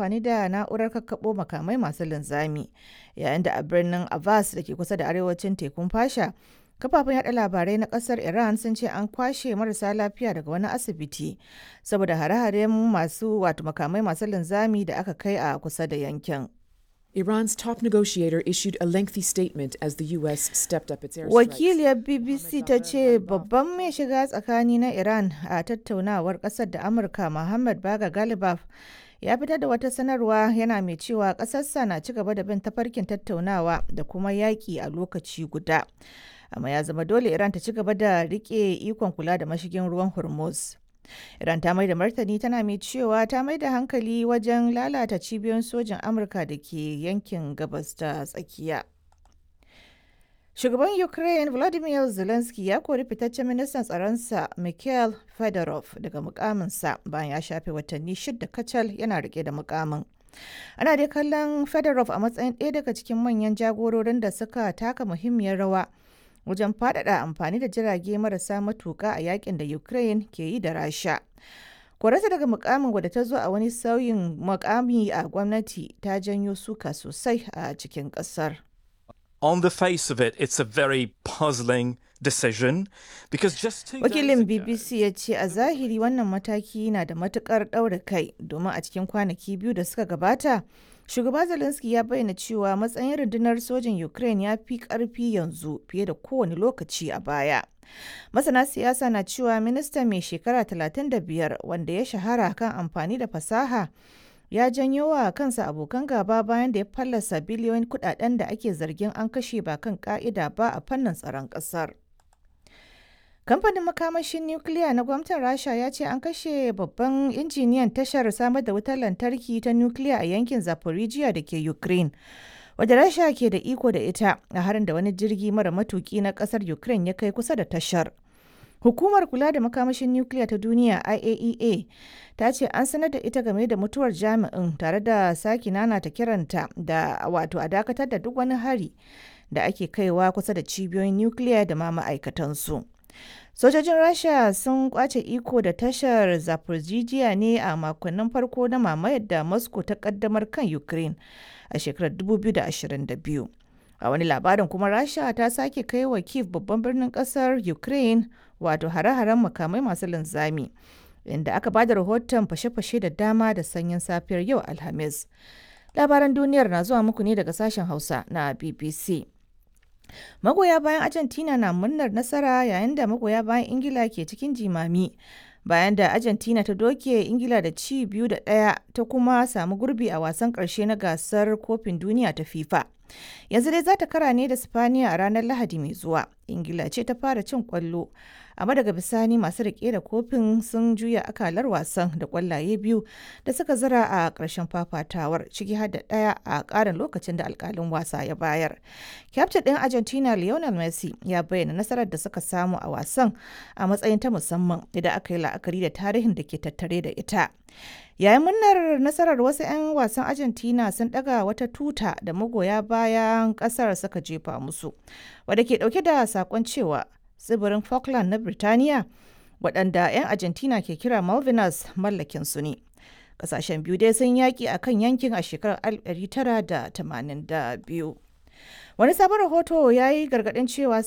amfani da na'urar kakkaɓo makamai masu linzami yayin da a birnin Abbas da ke kusa da arewacin tekun fasha kafafen yada labarai na kasar iran sun ce an kwashe marasa lafiya daga wani asibiti saboda hare-haren masu wato makamai masu linzami da aka kai a kusa da yankin Iran's top negotiator issued a lengthy statement as the U.S. stepped up its airstrikes. wakiliyar bbc ta ce babban mai shiga tsakani na iran a tattaunawar kasar da amurka muhammad baga galibaf ya fitar da wata sanarwa yana mai cewa ƙasarsa na ci gaba da bin tafarkin tattaunawa da kuma yaƙi a lokaci guda amma ya zama dole iran ta ci gaba da rike ikon kula da mashigin ruwan hormuz iran ta mai da martani tana mai cewa ta mai da hankali wajen lalata cibiyoyin sojin amurka da ke yankin gabas ta tsakiya shugaban ukraine vladimir zelensky ya kori fitaccen ministan tsaronsa mikhail fedorov daga mukaminsa bayan ya shafe watanni shida kacal yana rike da mukamin ana dai kallon fedorov a matsayin ɗaya daga cikin manyan jagororin da suka taka muhimmiyar rawa wajen faɗaɗa amfani da jirage marasa matuƙa a yakin da Ukraine ke yi da Rasha. Kwararta daga mukamin wadda ta zo a wani sauyin mukami a gwamnati ta janyo suka sosai a cikin ƙasar. On the face of it, it's a very puzzling decision because just two Wakilin days ago, BBC ya ce a zahiri wannan mataki na da matukar ɗaura kai domin a cikin kwanaki biyu da suka gabata shugaba Zelensky ya bayyana cewa matsayin rundunar sojin Ukraine ya fi ƙarfi yanzu fiye da kowane lokaci a baya. Masana siyasa na cewa minista mai shekara 35 wanda ya shahara kan amfani da fasaha ya janyo wa kansa abokan gaba bayan da ya fallasa biliyoyin kudaden da ake zargin an kashe ba kan ka'ida ba a fannin tsaron ƙasar. Kamfanin makamashin nukiliya na gwamnatin Rasha ya ce an kashe babban injiniyan tashar samar da wutar lantarki ta nukiliya a yankin Zaporizhia da ke Ukraine. Wadda Rasha ke da iko da ita a harin da wani jirgi mara matuki na kasar Ukraine ya kai kusa da tashar. Hukumar kula da makamashin nukiliya ta duniya IAEA ta ce an sanar da ita game da mutuwar jami'in tare da sake nanata kiranta da wato a dakatar da duk wani hari da ake kaiwa kusa da cibiyoyin nukiliya da ma ma'aikatansu. Sojojin Rasha sun kwace iko da tashar Zaporizhia ne a makonnin farko na mamayar da Moscow ta kaddamar kan Ukraine a shekarar 2022. A wani labarin kuma Rasha ta sake kai wa Kiev babban birnin kasar Ukraine wato hare-haren makamai masu linzami. Inda aka ba da rahoton fashe-fashe da dama da sanyin safiyar yau Alhamis. Labaran duniyar na zuwa muku ne daga sashen Hausa na BBC. Magoya bayan Argentina na murnar nasara yayin da magoya bayan Ingila ke cikin jimami. Bayan da Argentina ta doke Ingila da ci biyu da ɗaya ta kuma samu gurbi a wasan ƙarshe na gasar kofin duniya ta FIFA. Yanzu dai za ta kara ne da Spaniya a ranar Lahadi mai zuwa. Ingila ce ta fara cin ƙwallo. amma daga bisani masu rike da kofin sun juya akalar wasan da kwallaye biyu da suka zira a ƙarshen fafatawar ciki har da ɗaya a ƙarin lokacin da alƙalin wasa ya bayar. Kyaftin ɗin Argentina Lionel Messi ya bayyana nasarar da suka samu a wasan a matsayin ta musamman idan aka yi la'akari da tarihin da ke tattare da ita. Yayin murnar nasarar wasu 'yan wasan Argentina sun ɗaga wata tuta da magoya bayan ƙasar suka jefa musu, wadda ke ɗauke da saƙon cewa tsibirin Falkland na Birtaniya waɗanda 'yan Argentina ke kira Malvinas mallakin su ne. Ƙasashen biyu dai sun yaƙi a kan yankin a shekarar 1982. Wani sabon rahoto ya yi gargaɗin cewa